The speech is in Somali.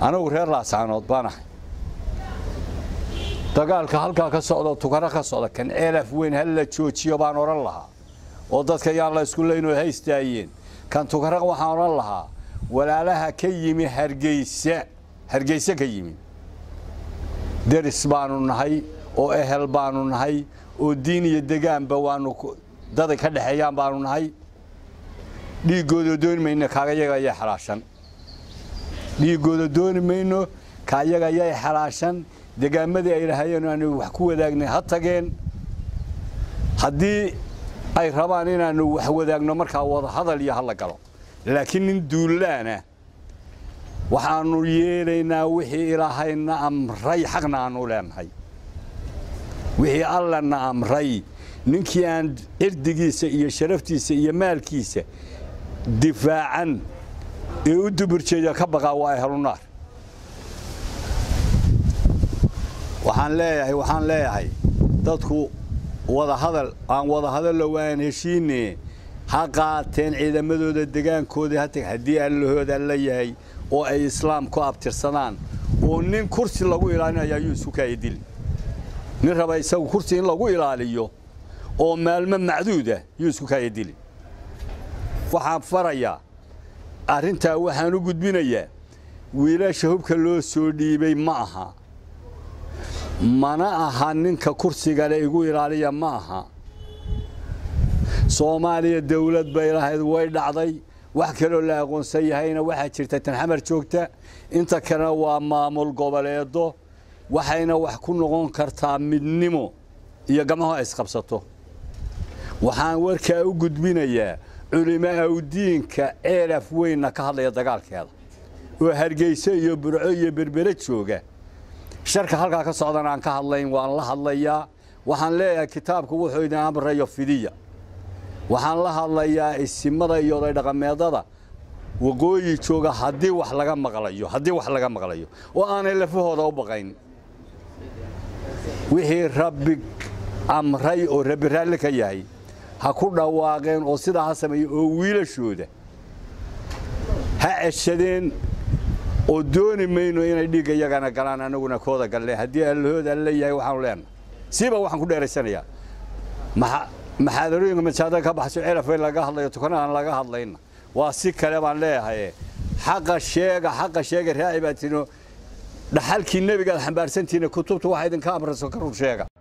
anagu reer laasaanood baan ahay dagaalka halkaa ka socda tukaro ka socda kan ceelaf weyn hal la joojiyo baan odhan lahaa oo dadka yaan la isku leyn oo haystaayeen kan tukaro waxaan odhan lahaa walaalaha ka yimi hargeysa hargeyse ka yimi deris baanu nahay oo ehel baanu nahay oo diin iyo degaanba waanu daday ka dhexeeyaan baanu nahay dhiiggooda dooni mayno kaagayaga ayay xalaashan dhiiggooda dooni mayno kaayaga ayay xalaashan degaamadii ay lahaayeen aanu wax ku wadaagnay ha tageen haddii ay rabaan inaanu wax wadaagno markaa wada hadal iyo hala galo laakiin nin duullaana waxaanu yeelaynaa wixii ilaahayna amray xaqna aanu leenahay wixii allana amray ninkii aan cirdigiisa iyo sharaftiisa iyo maalkiisa difaacan ee u duburjeeda ka baqaa waa ahlunaar waxaan leeyahay waxaan leeyahay dadku wadahadal aan wadahadallo waan heshiine ha qaateen ciidamadooda degaankooda ha tag haddii allahooda la yahay oo ay islaam ku abtirsadaan oo nin kursi lagu ilaalinayo ayuu isu kaaya dili nin raba isagu kursi in lagu ilaaliyo oo maalmo macduuda yuu isku kaaya dili waxaan farayaa arrintaa waxaan u gudbinayaa wiilasha hubka loo soo dhiibay ma aha mana aha ninka kursigale igu ilaaliya ma aha soomaaliya dawlad bay lahayd way dhacday wax kaloo la aqoonsan yahayna waxaa jirta tan xamar joogta inta kalena waa maamul goboleedo waxayna wax ku noqon kartaa midnimo iyo gamaho ay isqabsato waxaan warkaa u gudbinayaa culimo awdiinka ceelaf weynna ka hadlaya dagaalkeeda oo hargeyso iyo burco iyo berbere jooga sharka halkaa ka socdana aan ka hadlayn waan la hadlayaa waxaan leeyahay kitaabku wuxuu idin amrayo fidiya waxaan la hadlayaa isimada iyo oday dhaqameedada waqooyi jooga haddii wax laga maqlayo haddii wax laga maqlayo oo aanay lafahooda u baqayn wixii rabbi amray oo rabbi raalli ka yahay ha ku dhawaaqeen oo sidaa ha sameeye oo wiilashooda ha ceshadeen oo dooni mayno inay dhiigga iyagana galaan anaguna kooda galle haddii allahooda alla yahay waxaanu leenahay siiba waxaan ku dheeraysanayaa maxaadarooyinka majaada ka baxso celafay laga hadlayo tukana aan laga hadlayna waa si kale baan leeyahay xaqa sheega xaqa sheega raaci baa tino dhaxalkii nebigaad xambaarsantiina kutubta waxa idinka amrayso ka run sheega